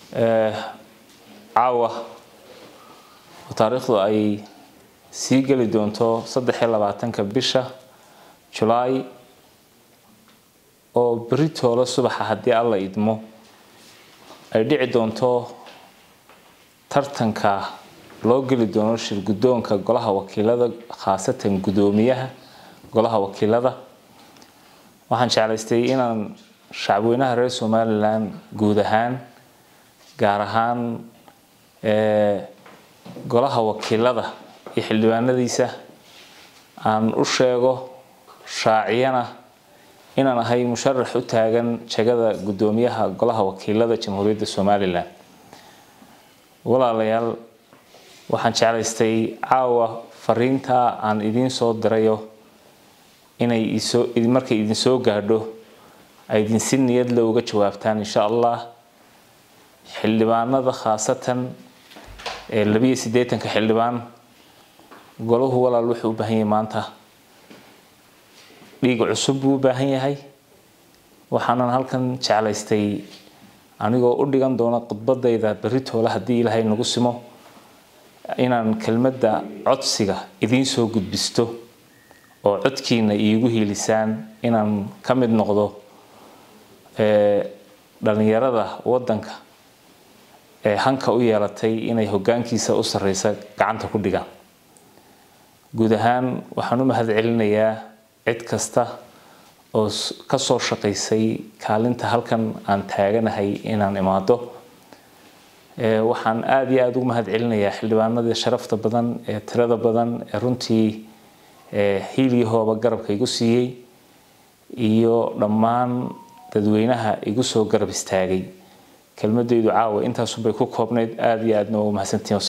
caawa oo taariikhdu ay sii geli doonto saddex iyo labaatanka bisha julaay oo beri toolo subaxa haddii alla idmo ay dhici doonto tartanka loo geli doono shir guddoonka golaha wakiilada khaasatan guddoomiyaha golaha wakiilada waxaan jeclaystay inaan shacabweynaha reer somalilan guud ahaan gaar ahaan golaha wakiilada iyo xildhibaanadiisa aan u sheego shaaciyana inaan ahay musharax u taagan jagada guddoomiyaha golaha wakiilada jamhuuriyadda somalilan walaalayaal waxaan jeclaystay caawa fariinta aan idiin soo dirayo inay markay idin soo gaadho ay idin si niyadle uga jawaabtaan insha allah xildhibaanada khaasatan ee labiyo siddeetanka xildhibaan golahu walaal wuxuu u baahan yahay maanta dhiig cusub buu u baahan yahay waxaanan halkan jeclaystay anigoo u dhigan doona khudbadayda berri toole haddii ilaahay nagu simo inaan kelmadda codsiga idiin soo gudbisto oo codkiina iigu hiilisaan inaan ka mid noqdo dhalinyarada waddanka ee hanka u yeelatay inay hoggaankiisa u sarreysa gacanta ku dhigaan guud ahaan waxaan u mahad celinayaa cid kasta oo ka soo shaqaysay kaalinta halkan aan taaganahay inaan imaado waxaan aada iyo aada ugu mahad celinayaa xildhibaanadii sharafta badan ee tirada badan ee runtii hiilyahooba garabka igu siiyey iyo dhammaan dadweynaha igu soo garab istaagay kelmadaydu caawa intaasunbay ku koobnayd aada iyo aadna waa u mahadsantihin